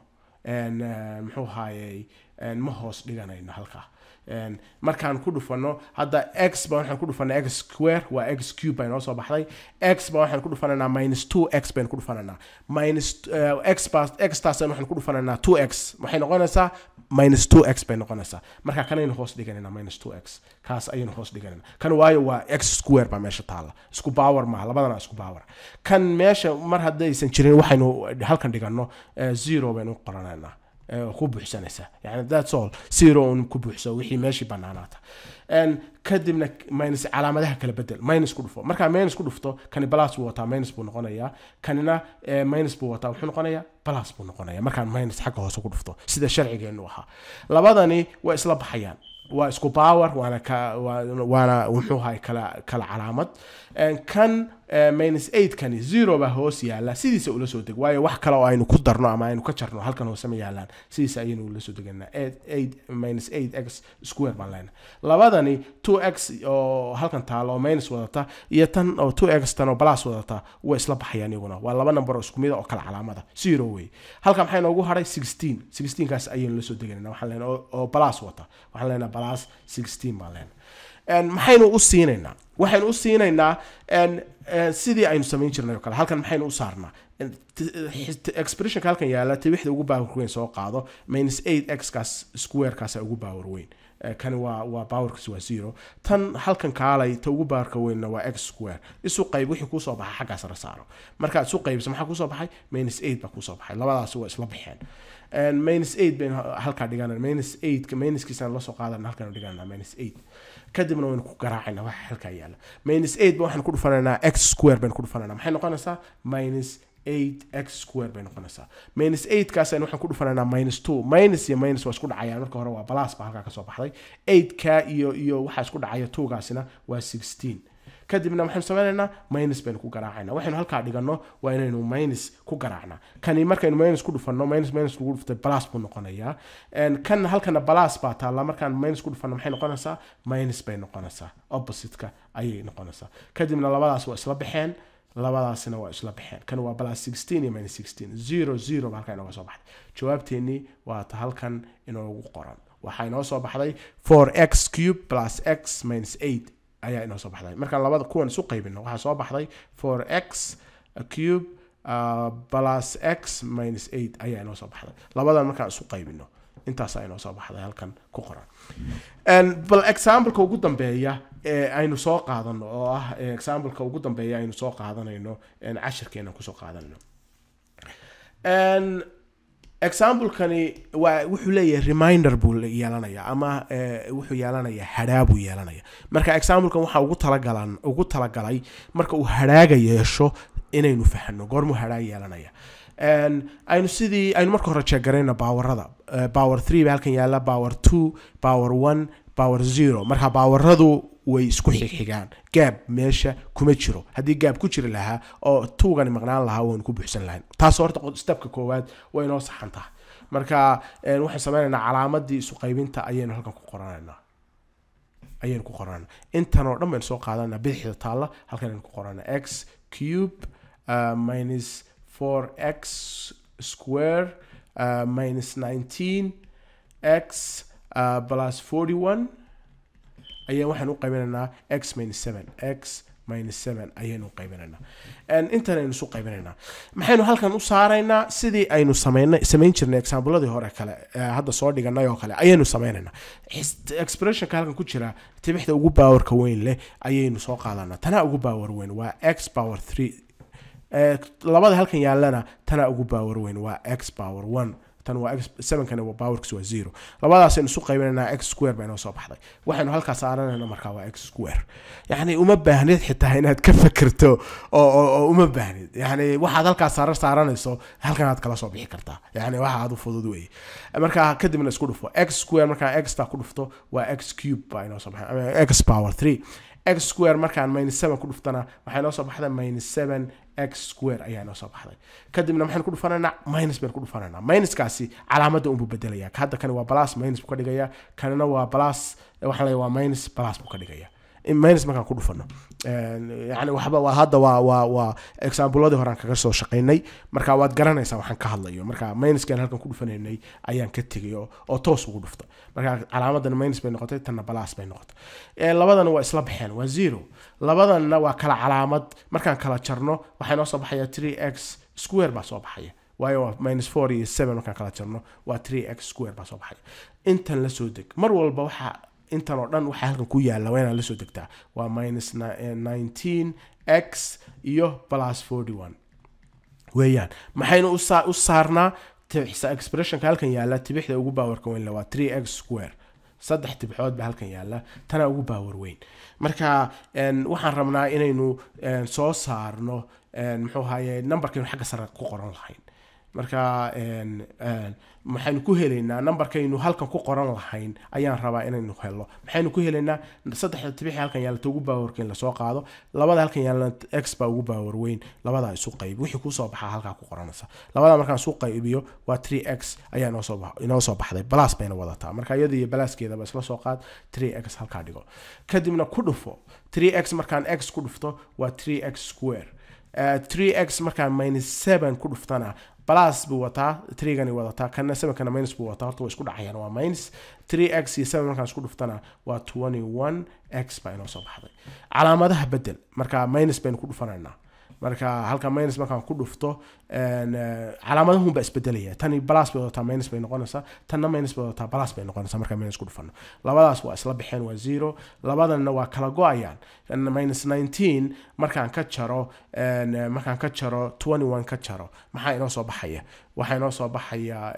muxuu ahaayey ma hoos dhiganayno halkaa markaan ku dhufano hadda x ba waxaan ku dhufanaa x square waa x cube bay noo soo baxday x ba waxaan ku dhufanaynaa minus two x baynu ku dhufanaynaa minus x ba x taasna waxaan ku dhufanaynaa two x waxay noqonaysaa minus two x bay noqonaysaa marka kanaynu hoos dhiganaynaa minus two x kaas ayaynu hoos dhiganaynaa kan waayo waa x square baa meesha taalla isku power maaha labadana isku power kan meesha mar haddaysan jirin waxaynu halkan dhigano zero baynu qoranaynaa ku buuxsanaysaa yani that's all zero un ku buuxso wixii meeshii banaanaata kadibna minus calaamadaha kala bedel minus ku dhufo markaa minus ku dhufto kani plus buu wataa minus buu noqonayaa kanina minus buu wataa wuxuu noqonayaa plus buu noqonaya markaan minus xagga hoose ku dhufto sida sharcigeenu ahaa labadani waa isla baxayaan waa isku power waana ka waana muxuu ahay kala kala calaamad kan minus eight kani zero baa hoos yaala sidiisa ula soo deg waayo wax kale oo aynu ku darno ama aynu ka jarno halkan hoose ma yaalaan sidiisa ayaynu ula soo deganaa eight minus eight x square baan leenahay labadani two x oo halkan taalo oo minus wadata iyo tan oo two x tan oo plus wadata way isla baxayaan iyaguna waa laba number oo isku mid oo kala calaamada zero wey halkan maxay noogu haray sixteen sixteen kaas ayaynu la soo deganayna waxaan leenahay oo plus wata waxaan leenahay plus sixteen baan leenahay maxaynu u siinaynaa waxaynu u siinaynaa sidii aynu samayn jirnay oo kale halkan maxaynu u saarnaa expressionka halkan yaala tibixda ugu power weyn soo qaado minus eight x kaas squarekaasa ugu power weyn kani waa waa powerkiis waa zero tan halkan kaalay ta ugu powerka weynna waa x square isu qayb wixii kusoo baxay xaggaas la saaro markaad isu qaybisa maxaa kusoo baxay minus eight baa kusoo baxay labadaasi waa isla baxeen minus eight baynu halkaa dhiganana minus eight minuskiisaan lasoo qaadana halkaanu dhiganana minus eight kadibna waynu ku garaacayna waxa halkaa yaala minus eight ba waxaan ku dhufanaynaa x square baynu ku dhufanaynaa maxay noqonaysaa minus eight x square bay noqonaysaa minus eight kaas aynu waxaan ku dhufanaynaa minus two minus iyo minus waa isku dhacayaan marka hore waa plus baa halkaa kasoo baxday eight ka iyo iyo waxaa isku dhacaya two gaasina waa sixteen kadibna waxaynu sameynaynaa minus baynu ku garaacayna waxaynu halkaa dhigano waa inaynu minus ku garaacna kani markaynu minus ku dhufano minus minus lagu dhuftay plus buu noqonayaa kan halkana plus baa taalla markaan minus ku dhufano maxay noqonaysaa minus bay noqonaysaa opposite-ka ayay noqonaysaa kadibna labadaas waa isla baxeen labadaasina waa isla baxeen kan waa plus sixteen iyo minus sixteen zero zero ba halkaa inooga soo baxday jawaabteennii waa ta halkan inoogu qoran waxaa inoo soo baxday four x cube plus x minus eight ayaa inoo soo baxday markaan labada kuwan isu qaybino waxaa soo baxday four x cube uh, plus x minus eight ayaa inoo soo baxday labadan markaan isu qaybino intaasaa inoo soo baxday halkan ku qoran bal exampleka ugu dambeeya ee aynu soo qaadano oo ah exampleka ugu dambeeya aynu soo qaadanayno cashirkeena kusoo qaadanayno examplekani waa wuxuu leeyahay reminder buu yeelanaya ama wuxuu yeelanaya hadhaa buu yeelanaya marka examplekan waxaa ugu talagalan ugu talagalay marka uu hadhaaga yeesho inaynu fahno goormuu hadhaa yeelanaya aynu sidii aynu marka hore jeegarayna baawarada power three ba halkan yaala power two power one power zero marka baawaradu way isku xigxigaan gaab meesha kuma jiro haddii gaab ku jiri lahaa oo tuugani maqnaan lahaa waynu ku buuxsan lahayn taas horta stepka koowaad way inoo saxan tahay marka waxaan sameynaynaa calaamadii isu qaybinta ayaynu halkan ku qoranaynaa ayaynu ku qoranayna intan oo dhan baynu soo qaadanaa bidixda taalla halkan aynu ku qoranaa x cube uh, minus 4x square uh, minus 19 x uh, plus 41 ayaa waxaan u qaybinaynaa x minus 7 x minus seven ayaynu qaybinaynaa intan aynu isu qaybinaynaa maxaynu halkan u saaraynaa sidii aynu sameynay samayn jirnay exampleadii hore kale hadda soo dhiganay oo kale ayaynu sameynaynaa expressionka halkan ku jira tibixda ugu powerka weyn leh ayaynu soo qaadanaa tanaa ugu power weyn waa x power three labada halkan yaalana tanaa ugu power weyn waa x power one tan waa x sevenkani waa powerkiis waa zero labadaasaynu isu qaybinaynaa x square baa inoo soo baxday waxaynu halkaa saaranayna markaa waa x square yacni uma baahnid xitaa inaad ka fikirto oo oo uma baahnid yacni waxaad halkaa saaran saaranayso halkan aad kala soo bixi kartaa yacni waxa aad u fudud weeye markaa kadibna isku dhufo x square markaa x taa ku dhufto waa x cube baa inoo soo baxay x power three x square markaan minus seven ku dhuftana waxay noo soo baxday minus seven x square ayaa noo soo baxday kadibna maxaynu ku dhufanaynaa minus baynu ku dhufanaynaa minuskaasi calaamadda unbuu bedelaya hadda kani waa plus minus buu ka dhigaya kanina waa plus waxaan leeyahay waa minus plus buu ka dhigaya minus markaan ku dhufano yani waxba waa hadda waa waa waa exampleadii horaan kaga soo shaqaynay marka waad garanaysaa waxaan ka hadlayo marka minuskan halkan ku dhufanaynay ayaan ka tegay oo oo toos ugu dhufta marka calaamadan minus bay noqotay tanna balas bay noqotay labadana waa isla baxeen waa zero labadanna waa kala calaamad markaan kala jarno waxaa noo soo baxaya three x square baa soo baxaya waayo waa minus four iyo seven markaan kala jarno waa three x square baa soo baxaya intan la soo deg mar walba waxaa intan oo dhan waxaa halkan ku yaalla waa inaad la soo degtaa waa minus nineteen x iyo plus forty one weeyaan maxaynu u saarnaa expressionka halkan yaalla tibixda ugu baawarka weyn waa three x square saddex tibxood ba halkan yaalla tana ugu baawar weyn marka waxaan rabnaa inaynu soo saarno muxuu ahaye numberkaynu xagga sare ku qoran lahayn marka maxaynu ku helaynaa numberkaynu halkan ku qoran lahayn ayaan rabaa inaynu helo maxaynu ku helaynaa saddexda tibixi halkan yaallata ugu baawarkeyn lasoo qaado labada halkan yaallana x baa ugu baawar weyn labadaa isu qayb wixii kusoo baxaa halkaa ku qoranaysa labada markaan isu qaybiyo waa three x ayaa inoo soo baxday balas bayna wadataa marka iyada iyo balaskeedaba isla soo qaad three x halkaa dhigo kadibna ku dhufo three x markaan x ku dhufto waa three x square three x markaan minus seven ku dhuftana plus buu wataa threegani wadataa kana sevenkana minus buu wataa horta way isku dhacayaan waa minus three x iyo seven markaan isku dhuftana waa twenty one x baa inoo soo baxday calaamadaha bedel marka minus baynu ku dhufanaynaa marka halka minus markaan ku dhufto calaamadahun baa isbedelaya tani balas bay wadataa minus bay noqonaysaa tanna minus bay wadataa balas bay noqonaysaa markaan minus ku dhufano labadaas waa isla baxeen waa zero labadanna waa kala go-ayaan minus nineteen markaan ka jaro markaan ka jaro twenty one ka jaro maxaa inoo soo baxaya waxaa inoo soo baxaya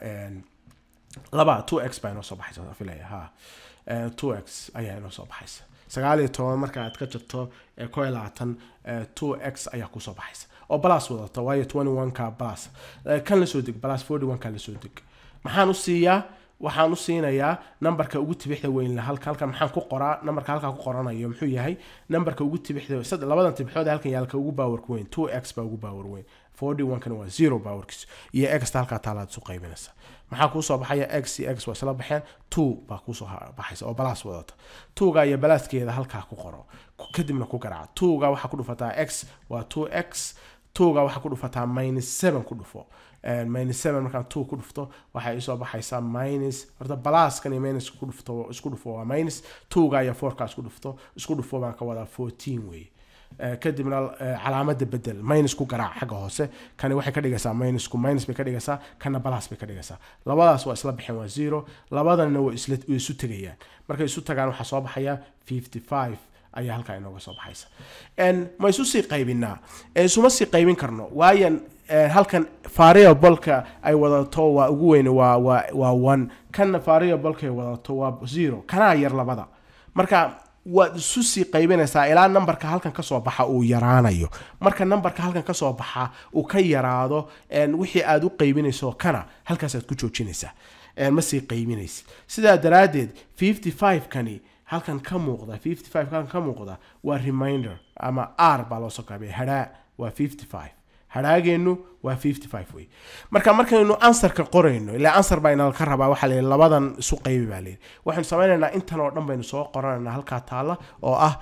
laba two x baa inoo soo baxaysa filaya ha two x ayaa inoo soo baxaysa sagaal iyo toban marka aad ka jirto ko iyo labaatan two x ayaa kusoo baxaysa oo balas wadata waayo twenty one ka balas kan lasoo deg balas forty one ka lasoo deg maxaan u siiyaa waxaan u siinayaa numberka ugu tibixda weyn halka halkan maxaan ku qoraa numberka halkaa ku qoranayo muxuu yahay numberka ugu tibixda labadan tibixood halkan yaalka ugu baawarka weyn two x baa ugu baawar weyn forty one kana waa zero baawarkiis iyo exta halkaa taalaad isu qaybinaysa maxaa kuusoo baxaya x iyo x waa isla baxeen two baa kuusoo baxaysa oo balas wadata twoga iyo balaskeeda halkaa ku qoro kadibna ku garaaca twoga waxaa ku dhufataa x waa two x twoga waxaa ku dhufataa minus seven ku dhufo minus seven markaan two ku dhufto waxay isoo baxaysaa minus horta balaskan iyo minus ku dhufto isku dhufo waa minus twoga iyo fourka isku dhufto isku dhufo baan ka wadaa fourteen weeye kadibna calaamada bedel minus ku garaac xagga hoose kani waxay ka dhigaysaa minusku minus bay ka dhigaysaa kana balas bay ka dhigaysaa labadaas waa isla baxeen waa zero labadanna way isu tegayaan markay isu tagaan waxaa soo baxaya fifty five ayaa halkaa inooga soo baxaysa ma isu sii qaybinaa isuma sii qaybin karno waayan halkan variableka ay wadato waa ugu weyn waa waa waa one kanna variableka ay wadato waa zero kanaa yar labada marka waad isu sii qaybinaysaa ilaa nambarka halkan kasoo baxa uu yaraanayo marka nambarka halkan kasoo baxa uu ka yaraado wixii aad u qaybinayso kana halkaasaad ku joojinaysaa ma sii qaybinaysid sidaa daraaddeed fifty five kani halkan ka muuqda fifty five halkan ka muuqda waa reminder ama r baa loo soo kaabay hadhaa waa fifty five hadhaageenu waa fifty five wey marka markaynu ansarka qorayno ilaa ansar baa inala ka rabaa waxaa layidhi labadan isu qaybi baa layidhi waxaynu samaynaynaa intan oo dhan baynu soo qoranaynaa halkaa taalla oo ah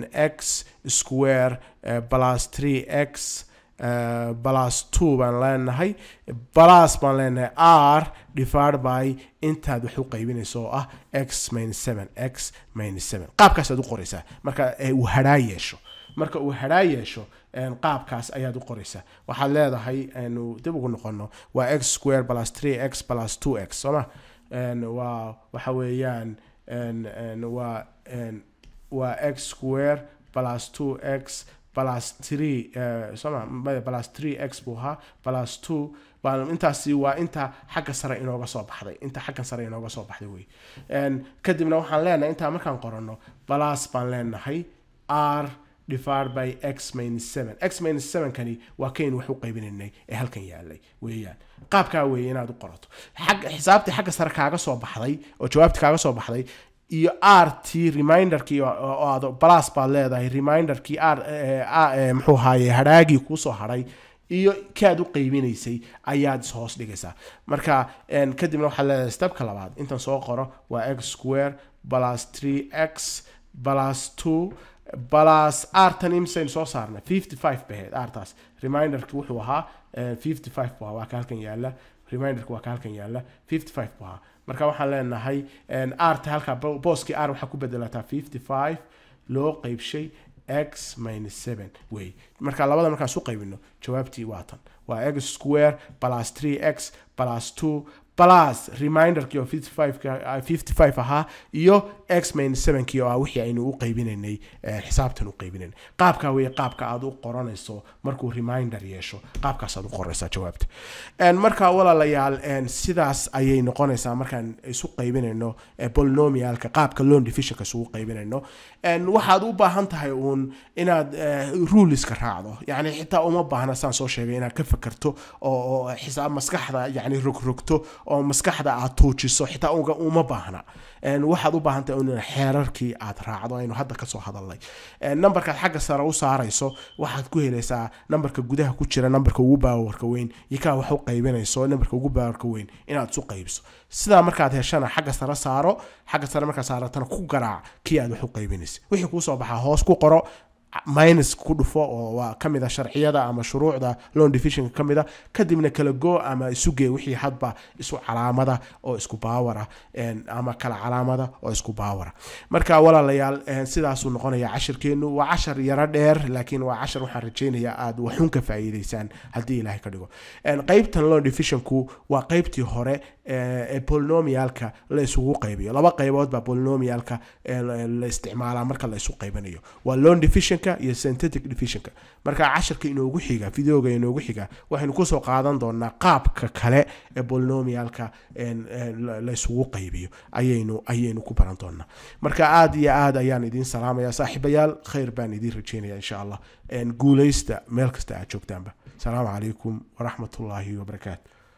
x square plus three x plus two baan leenahay plus baan leenahay r divided by intaad wax u qaybinayso oo ah x minus seven x minus seven qaabkaasaad u qoraysaa marka uu hadhaa yeesho marka uu hadhaa yeesho een, qaabkaas ayaad u qoraysaa waxaad leedahay aanu dib ugu noqono waa x square plus 3 x plus 2 x sooma Een, waa waxa weeyaan een, een, waa een, waa x square plus 2x plus 3 uh, soma maya plus 3x buu ahaa plus 2 baan intaasi waa inta xagga sare inooga soo baxday inta xagga sare inooga soo baxday wey Een, kadibna waxaan leenahay intaa markaan qoranno plus baan leenahay r divided by x minus 7 x minus 7 kani waa kayn wax u qaybinaynay ee halkan yaalay weeyaan qaabkaa weeye inaad u qorato xagga xisaabtii xagga sare kaaga soo baxday oo jawaabti kaaga soo baxday iyo rt reminderkii oo- oo aad plus baad leedahay reminderkii r eh, ah, eh, muxuu ahaaye hadhaagii kuusoo hadhay iyo kaad u qaybinaysay ayaad is hoos dhigaysaa marka een, kadibna waxaad leedahay stepka labaad intan soo qoro waa x square plus 3x plus 2 plus r tan imsaynu soo saarnay 55 baheed artaas reminderki wuxuu ahaa eh, 55 buu ahaa waa ka halkan yaala reminderki waa ka halkan yaala 55 buu ahaa marka waxaan leenahay een, r ta halka bo- booskii r waxaa ku bedelataa 55 loo qeybshay x minus 7 wey marka labada markaan isu qaybino jawaabtii waa tan waa x square plus 3x plus 2 plus reminderkii oo 55 ka- ah, 55 ahaa iyo x minus 7 kii oo ah wixii aynu u qaybinaynay eh, xisaabtan u qaybinaynay qaabkaa weeye qaabka aad u qoranayso markuu reminder yeesho qaabkaas aad u qoraysaa jawaabta En marka walaalayaal en sidaas ayay noqonaysaa markaan isu qaybinayno eh, polynomialka qaabka loan divisionka isugu qaybinayno En waxaad u baahan tahay uun inaad eh, ruleska raacdo yani xitaa uma baahna saan soo sheegay inaad ka fakerto oo oo xisaab maskaxda yani rogrogto oo maskaxda aad tuujiso xitaa uga uma baahna En waxaad u baahan tahay in xeerarkii aad raacdo aynu hadda kasoo hadalnay En numberkaad xagga sare u saarayso waxaad ku helaysaa numberka gudaha ku jira numberka ugu baawarka weyn iyo kaa wax u qaybinayso numberka ugu baawarka weyn inaad isu qaybso sidaa markaad heshana xagga sare saaro xagga sare markaad saaratana ku garaac kii aad wax u qaybinaysa wixii kuusoo baxaa hoos ku qoro minus ku dhufo oo waa ka mid a sharciyada ama shuruucda loan divisionka ka mid a kadibna kala go ama isugee wixii hadba isu calaamada oo isku baawara en, ama kala calaamada oo isku baawara marka walaalayaal en, sidaasuu noqonaya cashirkeenu waa cashar yaro dheer laakiin waa cashar waxaan rajaynayaa aad waxun ka faa'iidaysaan haddii ilaahay ka dhigo En, qaybtan loan divisionku waa qaybtii hore eh, ee polynomialka la isugu qaybiyo laba qaybood baa polynomialka eh, la la isticmaalaa marka la isu qaybinayo waa loan divisionka iyo synthetic divisionka marka cashirka inoogu xiga videoga inoogu xiga waxaynu kusoo qaadan doonaa qaabka kale ee polynomialka en, eh, la la isugu qaybiyo ayaynu ayaynu ku baran doonaa marka aad iyo aad ayaan idiin salaamaya saaxiibayaal khayr baan idiin rajeynaya insha allah En, guuleysta meel kasta aad joogtaanba asalaamu calaykum waraxmatullaahi wabarakaatu